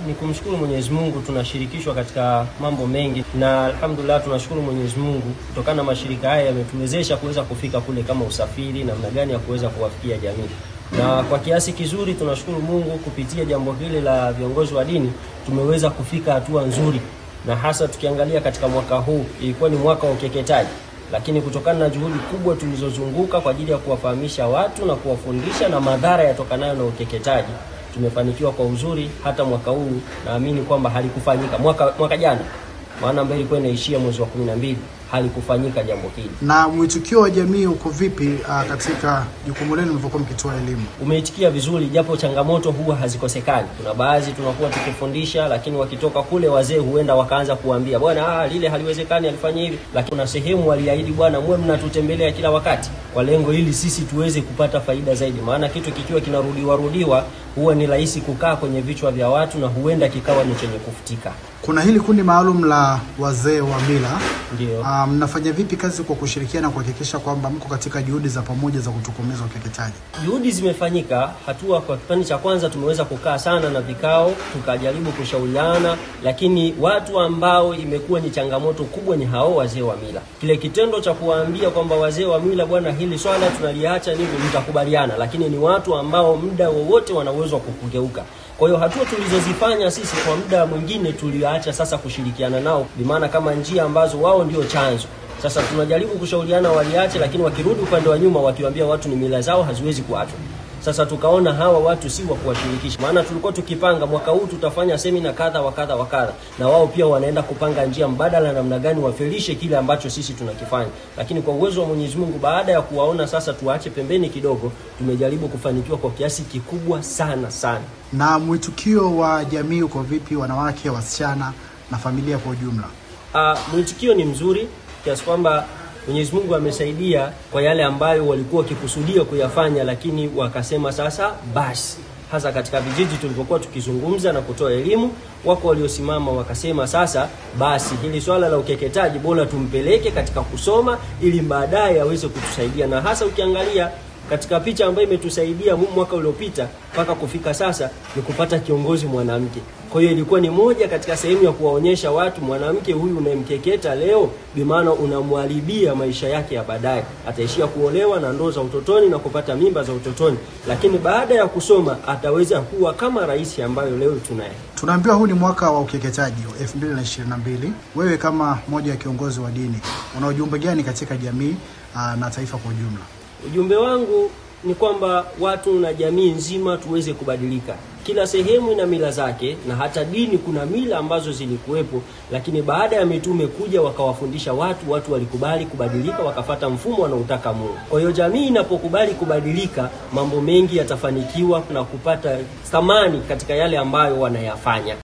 ni kumshukuru Mwenyezi Mungu, tunashirikishwa katika mambo mengi, na alhamdulillah tunashukuru Mwenyezi Mungu kutokana na mashirika haya yametuwezesha kuweza kufika kule, kama usafiri, namna gani ya kuweza kuwafikia jamii, na kwa kiasi kizuri tunashukuru Mungu kupitia jambo hili la viongozi wa dini tumeweza kufika hatua nzuri, na hasa tukiangalia katika mwaka huu ilikuwa ni mwaka wa ukeketaji lakini kutokana na juhudi kubwa tulizozunguka kwa ajili ya kuwafahamisha watu na kuwafundisha na madhara yatokanayo na ukeketaji tumefanikiwa kwa uzuri. Hata mwaka huu naamini kwamba halikufanyika mwaka, mwaka jana maana ambayo ilikuwa inaishia mwezi wa kumi na mbili halikufanyika jambo hili. Na mwitikio wa jamii uko vipi uh, katika jukumu lenu mlivyokuwa mkitoa elimu? Umeitikia vizuri, japo changamoto huwa hazikosekani. Kuna baadhi tunakuwa tukifundisha, lakini wakitoka kule wazee huenda wakaanza kuambia bwana, ah, lile haliwezekani, alifanya hivi. Lakini kuna sehemu waliahidi, bwana, mwe mnatutembelea kila wakati, kwa lengo ili sisi tuweze kupata faida zaidi, maana kitu kikiwa kinarudiwa rudiwa huwa ni rahisi kukaa kwenye vichwa vya watu na huenda kikawa ni chenye kufutika. Kuna hili kundi maalum la wazee wa mila Ndio. uh, mnafanya vipi kazi kwa kushirikiana kuhakikisha kwamba mko katika juhudi za pamoja za kutokomeza ukeketaji? Juhudi zimefanyika hatua. Kwa kipindi cha kwanza tumeweza kukaa sana na vikao, tukajaribu kushauriana, lakini watu ambao imekuwa ni changamoto kubwa ni hao wazee wa mila. Kile kitendo cha kuwaambia kwamba wazee wa mila, bwana, hili swala tunaliacha, nivyo mtakubaliana, lakini ni watu ambao muda wowote wana uwezo wa kukugeuka. Kwa hiyo hatua tulizozifanya sisi kwa muda mwingine tuliacha sasa kushirikiana nao, bimaana kama njia ambazo wao ndio chanzo sasa tunajaribu kushauriana waliache, lakini wakirudi upande wa nyuma wakiwaambia watu ni mila zao haziwezi kuachwa. Sasa tukaona hawa watu si wa kuwashirikisha, maana tulikuwa tukipanga mwaka huu tutafanya semina kadha wa kadha wa kadha, na wao pia wanaenda kupanga njia mbadala, namna gani wafelishe kile ambacho sisi tunakifanya. Lakini kwa uwezo wa Mwenyezi Mungu, baada ya kuwaona sasa tuache pembeni kidogo, tumejaribu kufanikiwa kwa kiasi kikubwa sana sana. Na mwitikio wa jamii uko vipi, wanawake, wasichana na familia kwa ujumla? Uh, mwitikio ni mzuri kiasi kwamba Mwenyezi Mungu amesaidia kwa yale ambayo walikuwa wakikusudia kuyafanya, lakini wakasema sasa basi. Hasa katika vijiji tulipokuwa tukizungumza na kutoa elimu, wako waliosimama wakasema sasa basi, hili swala la ukeketaji bora tumpeleke katika kusoma, ili baadaye aweze kutusaidia, na hasa ukiangalia katika picha ambayo imetusaidia mwaka uliopita mpaka kufika sasa ni kupata kiongozi mwanamke. Kwa hiyo ilikuwa ni moja katika sehemu ya kuwaonyesha watu, mwanamke huyu unayemkeketa leo, bimaana unamwharibia maisha yake ya baadaye. Ataishia kuolewa na ndoo za utotoni na kupata mimba za utotoni, lakini baada ya kusoma ataweza kuwa kama rais ambayo leo tunaye. Tunaambiwa huu ni mwaka wa ukeketaji wa 2022. Wewe kama mmoja wa kiongozi wa dini, una ujumbe gani katika jamii aa, na taifa kwa ujumla? Ujumbe wangu ni kwamba watu na jamii nzima tuweze kubadilika. Kila sehemu ina mila zake, na hata dini kuna mila ambazo zilikuwepo, lakini baada ya mitume kuja wakawafundisha watu, watu walikubali kubadilika, wakafata mfumo wanaotaka Mungu. Kwa hiyo jamii inapokubali kubadilika, mambo mengi yatafanikiwa na kupata thamani katika yale ambayo wanayafanya.